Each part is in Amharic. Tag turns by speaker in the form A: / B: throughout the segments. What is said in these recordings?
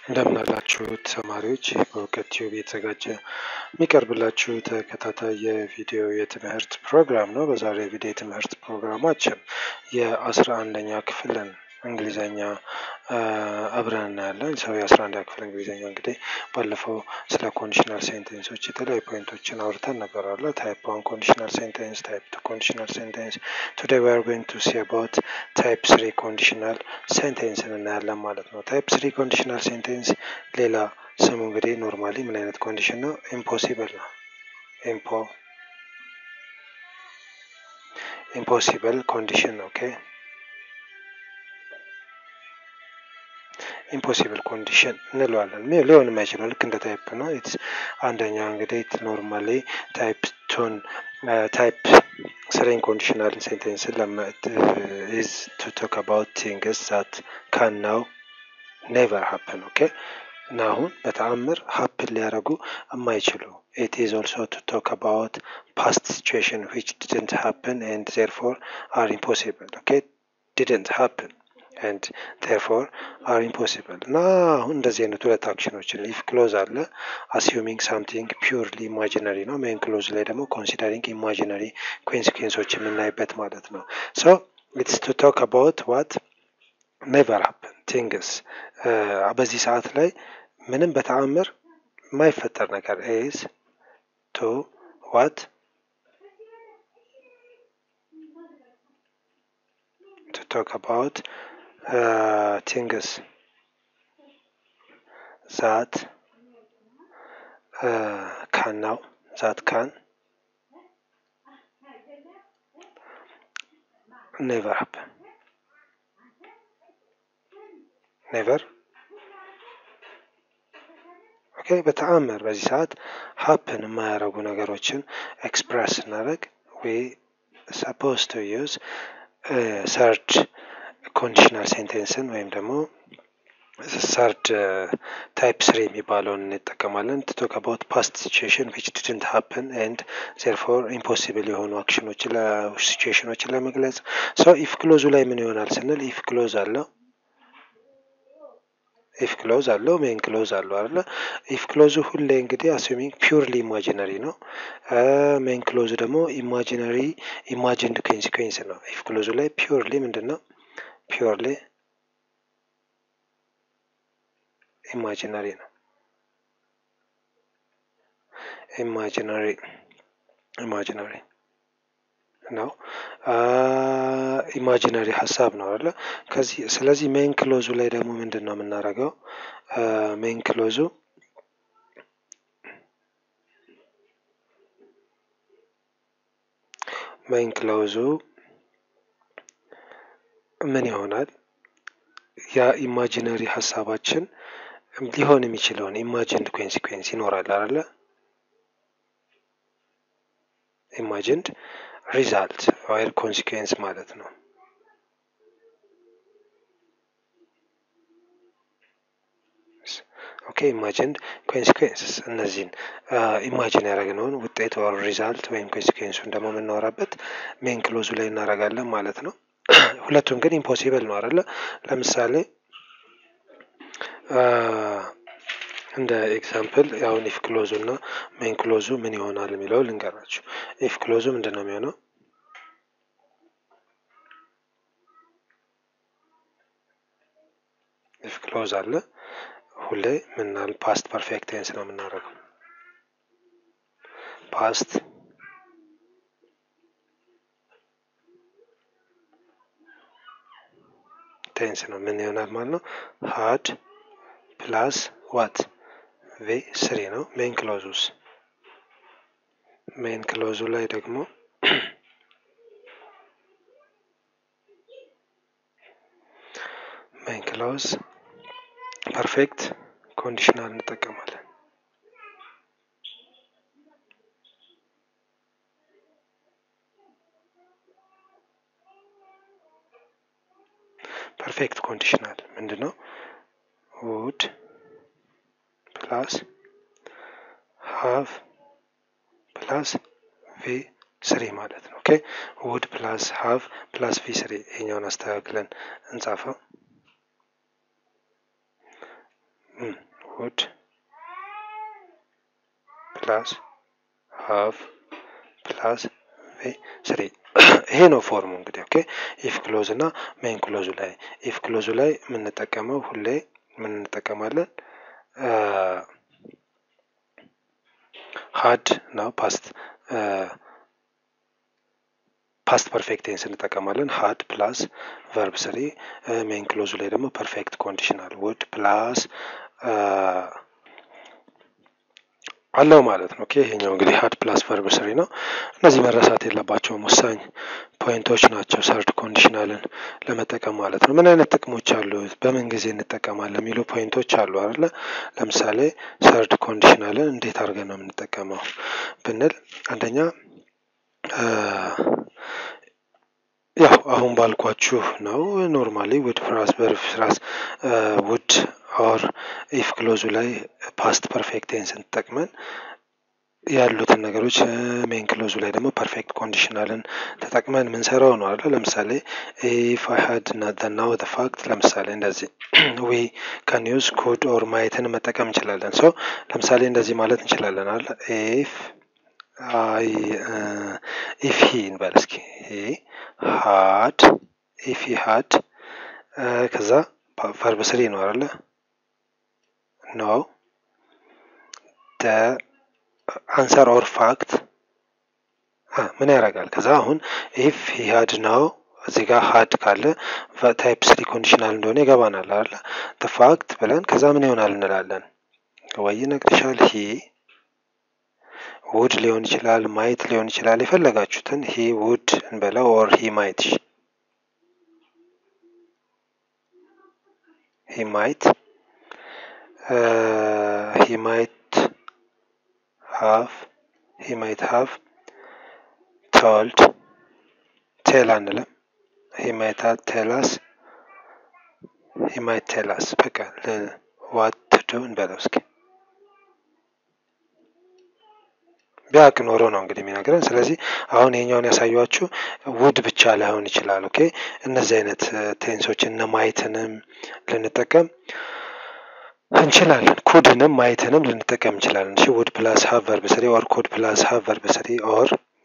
A: እንደምናላችሁ ተማሪዎች ይህ በእውቀት ቲዩብ የተዘጋጀ የሚቀርብላችሁ ተከታታይ የቪዲዮ የትምህርት ፕሮግራም ነው። በዛሬ የቪዲዮ የትምህርት ፕሮግራማችን የአስራ አንደኛ ክፍልን እንግሊዘኛ አብረን እናያለን። ሰው የአስራ አንደኛ ክፍል እንግሊዘኛ እንግዲህ ባለፈው ስለ ኮንዲሽናል ሴንቴንሶች የተለያዩ ፖይንቶችን አውርተን ነበር አለ ታይፕ ዋን ኮንዲሽናል ሴንቴንስ፣ ታይፕ ቱ ኮንዲሽናል ሴንቴንስ። ቱዴይ ዊ አር ጎይንግ ቱ ሲ አባውት ታይፕ ስሪ ኮንዲሽናል ሴንቴንስን እናያለን ማለት ነው። ታይፕ ስሪ ኮንዲሽናል ሴንቴንስ ሌላ ስሙ እንግዲህ ኖርማሊ ምን አይነት ኮንዲሽን ነው? ኢምፖሲብል ነው። ኢምፖ ኢምፖሲብል ኮንዲሽን ኦኬ ኢምፖሲብል ኮንዲሽን እንለዋለን። ሊሆን የማይችለው ልክ እንደ ታይፕ ነው። ኢትስ አንደኛ እንግዲህ ኖርማሊ ታይፕ ቱን ታይፕ ስሪን ኮንዲሽናል ሴንቴንስን ኢዝ ቱ ቶክ አባውት ቲንግስ ዛት ካን ናው ኔቨር ሀፕን ኦኬ እና አሁን በተአምር ሀፕን ሊያደርጉ የማይችሉ ኢት ኢዝ ኦልሶ ቱ ቶክ አባውት ፓስት ሲቹዌሽን ዊች ዲድንት ሀፕን ኤንድ ዜርፎር አር ኢምፖሲብል ኦኬ ዲድንት ሀፕን ኤንድ ቴርፎር አር ኢምፖሲብል እና አሁን እንደዚህ አይነት ሁለት አክሽኖችን ኢፍ ክሎዝ አለ አስዩሚንግ ሳምቲንግ ፒውርሊ ኢማጂነሪ ነው። ሜን ክሎዝ ላይ ደግሞ ኮንሲደሪንግ ኢማጂነሪ ኮንሲኩዌንሶች የምናይበት ማለት ነው። ሶ ኢትስ ቱ ቶክ አባውት ዋት ኔቨር ሀፕን ቲንግስ በዚህ ሰዓት ላይ ምንም በተአምር የማይፈጠር ነገር ኢዝ ቱ ዋት ቱ ቶክ አባውት ቲንግስ ዛት ካን ናው ዛት ካን ኔቨር ሀፕን ኔቨር ኦኬ በተአምር በዚህ ሰዓት ሀፕን የማያደርጉ ነገሮችን ኤክስፕረስ ስናደርግ ዊ ሰፖዝ ቱ ዩዝ ሰርድ ኮንዲሽናል ሴንቴንስን ወይም ደግሞ ሰርድ ታይፕ ስሪ የሚባለውን እንጠቀማለን። ቱ ቶክ አባውት ፓስት ሲቹዌሽን ዊች ዲድንት ሀፕን ኤንድ ዜርፎር ኢምፖሲብል የሆኑ አክሽኖችን ሲቹዌሽኖችን ለመግለጽ ሰው ኢፍ ክሎዙ ላይ ምን ይሆናል ስንል ኢፍ ክሎዝ አለው ኢፍ ክሎዝ አለው ሜን ክሎዝ አለው አይደለ? ኢፍ ክሎዙ ሁሌ እንግዲህ አስዩሚንግ ፒውርሊ ኢማጂነሪ ነው። ሜን ክሎዙ ደግሞ ኢማጂነሪ ኢማጂንድ ኮንሲኩዌንስ ነው። ኢፍ ክሎዙ ላይ ፒውርሊ ምንድን ነው? ፒውርሊ ኢማጂነሪ ነው። ኢማጂነሪ ኢማጂነሪ ነው። ኢማጂነሪ ሀሳብ ነው አይደለ? ከዚህ ስለዚህ ሜን ክሎዙ ላይ ደግሞ ምንድን ነው የምናደርገው? ሜን ክሎዙ ሜን ክሎዙ ምን ይሆናል? ያ ኢማጂነሪ ሀሳባችን ሊሆን የሚችለውን ኢማጂንድ ኮንሲኩዌንስ ይኖራል አይደለ? ኢማጂንድ ሪዛልት ወይም ኮንሲኩዌንስ ማለት ነው። ኦኬ ኢማጂንድ ኮንሲኩዌንስስ እነዚህን ኢማጂን ያደረግነውን ውጤት ወር ሪዛልት ወይም ኮንሲኩዌንሱን ደግሞ የምናወራበት ሜን ክሎዙ ላይ እናደርጋለን ማለት ነው። ሁለቱም ግን ኢምፖሲብል ነው አይደለ? ለምሳሌ እንደ ኤግዛምፕል አሁን ኢፍ ክሎዙ እና ሜን ክሎዙ ምን ይሆናል የሚለው ልንገራችሁ። ኢፍ ክሎዙ ምንድን ነው የሚሆነው? ኢፍ ክሎዝ አለ ሁሌ ምናል ፓስት ፐርፌክት ቴንስ ነው የምናደርገው። ፓስት ቴንስ ነው ምን ይሆናል ማለት ነው? ሀድ ፕላስ ዋት ቪ ስሪ ነው። ሜን ክሎዙስ ሜን ክሎዙ ላይ ደግሞ ሜን ክሎዝ ፐርፌክት ኮንዲሽናል እንጠቀማለን። ፐርፌክት ኮንዲሽናል ምንድን ነው? ውድ ፕላስ ሀቭ ፕላስ ቪ ስሪ ማለት ነው። ኦኬ ውድ ፕላስ ሀቭ ፕላስ ቪ ስሪ ይሄኛውን አስተካክለን እንጻፈው። ውድ ፕላስ ሀቭ ፕላስ ስሪ ይሄ ነው ፎርሙ እንግዲህ ኦኬ ኢፍ ክሎዝ እና ሜን ክሎዙ ላይ ኢፍ ክሎዙ ላይ የምንጠቀመው ሁሌ ምን እንጠቀማለን ሀድ ነው ፓስት ፓስት ፐርፌክት ቴንስ እንጠቀማለን ሀድ ፕላስ ቨርብ ስሪ ሜን ክሎዙ ላይ ደግሞ ፐርፌክት ኮንዲሽናል ውድ ፕላስ አለው ማለት ነው። ኦኬ ይሄኛው እንግዲህ ሀድ ፕላስ ቨርብ ስሪ ነው። እነዚህ መረሳት የለባቸውም ወሳኝ ፖይንቶች ናቸው። ሰርድ ኮንዲሽናልን ለመጠቀም ማለት ነው። ምን አይነት ጥቅሞች አሉ፣ በምን ጊዜ እንጠቀማለን የሚሉ ፖይንቶች አሉ አይደለ? ለምሳሌ ሰርድ ኮንዲሽናልን እንዴት አድርገን ነው የምንጠቀመው ብንል አንደኛ ያው አሁን ባልኳችሁ ነው። ኖርማሊ ውድ ፍራስ ቨርብ ፍራስ ውድ ኦር ኢፍ ክሎዙ ላይ ፓስት ፐርፌክት ቴንስን ተጠቅመን ያሉትን ነገሮች ሜን ክሎዙ ላይ ደግሞ ፐርፌክት ኮንዲሽናልን ተጠቅመን የምንሰራው ነው አለ። ለምሳሌ ኢፍ አይ ሀድ ናው ዘ ፋክት ለምሳሌ እንደዚህ ዊ ካን ዩዝ ኩድ ኦር ማየትን መጠቀም እንችላለን። ሰው ለምሳሌ እንደዚህ ማለት እንችላለን አለ ኢፍ አይ ኢፍ ሂ እንበል እስኪ ሂ ሀድ ኢፍ ሂ ሀድ ከዛ ቨርብ ስሪ ነው አይደለ ኖ ደ አንሰር ኦር ፋክት ምን ያደርጋል? ከዛ አሁን ኢፍ ሂ ሀድ ነው እዚህ ጋር ሀድ ካለ ታይፕ ስሪ ኮንዲሽናል እንደሆነ ይገባናል አለ ፋክት ብለን ከዛ ምን ይሆናል እንላለን ወይ ይነግርሻል ሂ ውድ ሊሆን ይችላል፣ ማየት ሊሆን ይችላል። የፈለጋችሁትን ሂ ውድ እንበለው ኦር ሂ ማይት ሂ ማይት ሂ ማይት ሃቭ ሂ ማይት ሃቭ ቶልድ ቴል አንልም። ሂ ማይት ቴላስ ሂ ማይት ቴላስ በቃ ዋት ዱ እንበለው እስኪ ቢያቅ ኖሮ ነው እንግዲህ የሚነግረን። ስለዚህ አሁን ይሄኛውን ያሳያችሁ ውድ ብቻ ላይሆን ይችላል። ኦኬ እነዚህ አይነት ቴንሶች እነ ማየትንም ልንጠቀም እንችላለን። ኩድንም ማየትንም ልንጠቀም እንችላለን። እሺ ውድ ፕላስ ሀቭ ቨርብ ስሪ ኦር ኩድ ፕላስ ሀቭ ቨርብ ስሪ ኦር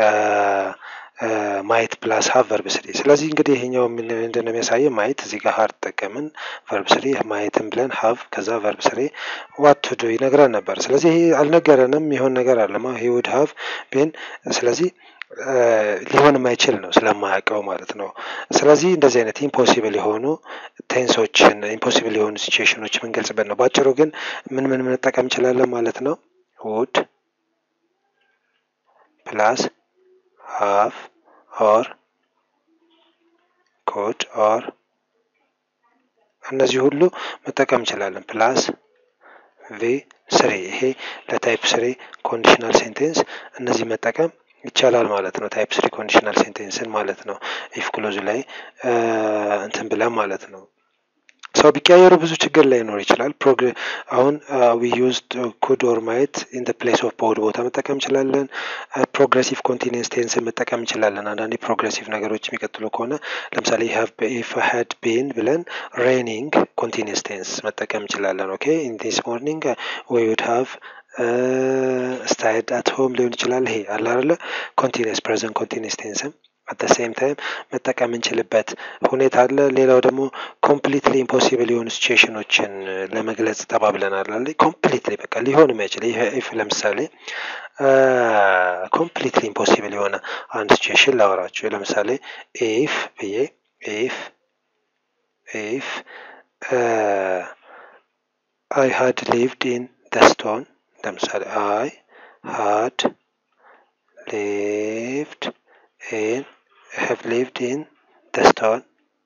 A: ማየት ፕላስ ሀቭ ቨርብ ስሪ። ስለዚህ እንግዲህ ይሄኛው ምንድን ነው የሚያሳየው? ማየት እዚህ ጋር ሀር ተጠቀምን ቨርብ ስሪ ማየትን ብለን ሀቭ ከዛ ቨርብ ስሪ ዋት ቱ ዱ ይነግረን ነበር። ስለዚህ ይሄ አልነገረንም የሆን ነገር አለማ ሂ ውድ ሀቭ ቤን ስለዚህ ሊሆን የማይችል ነው ስለማያውቀው ማለት ነው። ስለዚህ እንደዚህ አይነት ኢምፖሲብል የሆኑ ቴንሶችን ኢምፖሲብል የሆኑ ሲቹዌሽኖች የምንገልጽበት ነው። በአጭሩ ግን ምን ምን መጠቀም እንችላለን ማለት ነው ውድ ፕላስ ሃቭ ኦር ኮድ ኦር እነዚህ ሁሉ መጠቀም እንችላለን። ፕላስ ቪ ስሪ ይሄ ለታይፕ ስሪ ኮንዲሽናል ሴንቴንስ እነዚህ መጠቀም ይቻላል ማለት ነው። ታይፕ ስሪ ኮንዲሽናል ሴንቴንስን ማለት ነው። ኢፍ ክሎዙ ላይ እንትን ብለን ማለት ነው። ሰው ቢቀያየሩ ብዙ ችግር ላይኖር ይችላል። አሁን ዊ ዩዝድ ኩድ ኦር ማየት ኢን ደ ፕሌስ ኦፍ በውድ ቦታ መጠቀም እንችላለን። ፕሮግሬሲቭ ኮንቲኒንስ ቴንስን መጠቀም እንችላለን። አንዳንዴ ፕሮግሬሲቭ ነገሮች የሚቀጥሉ ከሆነ ለምሳሌ ኢፍ ሀድ ቤን ብለን ሬኒንግ ኮንቲኒንስ ቴንስ መጠቀም እንችላለን። ኦኬ ኢን ዲስ ሞርኒንግ ዊ ውድ ሃቭ ስታይድ አት ሆም ሊሆን ይችላል። ይሄ አለ አይደለ ኮንቲኒስ ፕሬዘንት ኮንቲኒስ ቴንስም አት ሴም ታይም መጠቀም እንችልበት ሁኔታ አለ። ሌላው ደግሞ ኮምፕሊትሊ ኢምፖሲብል የሆኑ ሲቹዌሽኖችን ለመግለጽ ተባብለናል አለ። ኮምፕሊትሊ በቃ ሊሆን የማይችል ኢፍ ለምሳሌ ኮምፕሊትሊ ኢምፖሲብል የሆነ አንድ ሲቹዌሽን ላወራችሁ። ለምሳሌ ኢፍ ብዬ ኢፍ ኢፍ አይ ሃድ ሊቭድ ኢን ደስቶን ለምሳሌ አይ ሃድ ሊቭድ ኢን have lived in the stone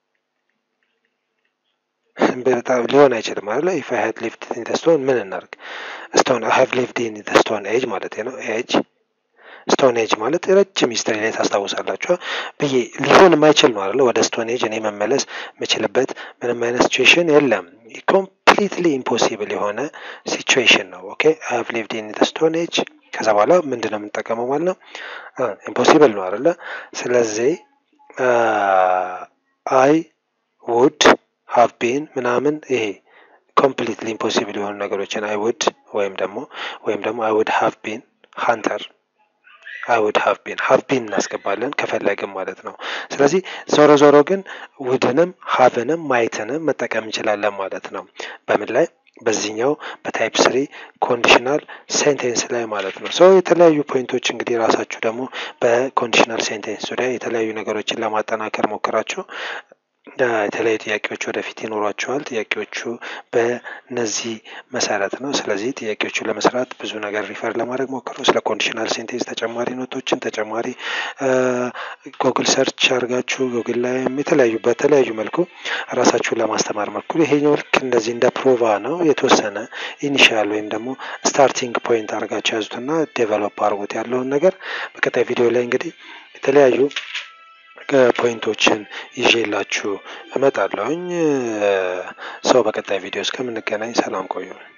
A: በጣም ሊሆን አይችልም አለ ኢፍ አይ ሃድ ሊቭድ ኢን ደ ስቶን ምን እናርግ ስቶን አይ ሃቭ ሊቭድ ኢን ደ ስቶን ኤጅ ማለት ነው ኤጅ ስቶን ኤጅ ማለት ረጅም ሂስትሪ ላይ ታስታውሳላችሁ ብዬ ሊሆን የማይችል ነው አለ ወደ ስቶን ኤጅ እኔ መመለስ የምችልበት ምንም አይነት ሲቹዌሽን የለም ኮምፕሊትሊ ኢምፖሲብል የሆነ ሲቹዌሽን ነው ኦኬ አይ ሃቭ ሊቭድ ኢን ደ ስቶን ኤጅ ከዛ በኋላ ምንድን ነው የምንጠቀመው ማለት ነው ኢምፖሲብል ነው አይደለ ስለዚህ አይ ውድ ሃቭ ቢን ምናምን ይሄ ኮምፕሊትሊ ኢምፖሲብል የሆኑ ነገሮችን አይ ውድ ወይም ደግሞ ወይም ደግሞ አይ ውድ ሃቭ ቢን ሃንተር አይ ውድ ሃቭ ቢን ሃቭ ቢን እናስገባለን ከፈለግን ማለት ነው። ስለዚህ ዞሮ ዞሮ ግን ውድንም ሀቭንም ማየትንም መጠቀም እንችላለን ማለት ነው። በምን ላይ በዚህኛው በታይፕ ስሪ ኮንዲሽናል ሴንቴንስ ላይ ማለት ነው። ሰው የተለያዩ ፖይንቶች እንግዲህ ራሳችሁ ደግሞ በኮንዲሽናል ሴንቴንስ ዙሪያ የተለያዩ ነገሮችን ለማጠናከር ሞክራችሁ የተለያዩ ጥያቄዎች ወደፊት ይኖሯቸዋል። ጥያቄዎቹ በነዚህ መሰረት ነው። ስለዚህ ጥያቄዎቹ ለመስራት ብዙ ነገር ሪፈር ለማድረግ ሞክሩ። ስለ ኮንዲሽናል ሴንቴንስ ተጨማሪ ኖቶችን ተጨማሪ ጎግል ሰርች አድርጋችሁ ጎግል ላይም የተለያዩ በተለያዩ መልኩ ራሳችሁን ለማስተማር ሞክሩ። ይሄኛው ልክ እንደዚህ እንደ ፕሮቫ ነው። የተወሰነ ኢኒሻል ወይም ደግሞ ስታርቲንግ ፖይንት አድርጋችሁ ያዙትና ዴቨሎፕ አድርጉት ያለውን ነገር በቀጣይ ቪዲዮ ላይ እንግዲህ የተለያዩ ፖይንቶችን ይዤላችሁ እመጣለሁኝ። ሰው በቀጣይ ቪዲዮ እስከምንገናኝ ሰላም ቆዩ።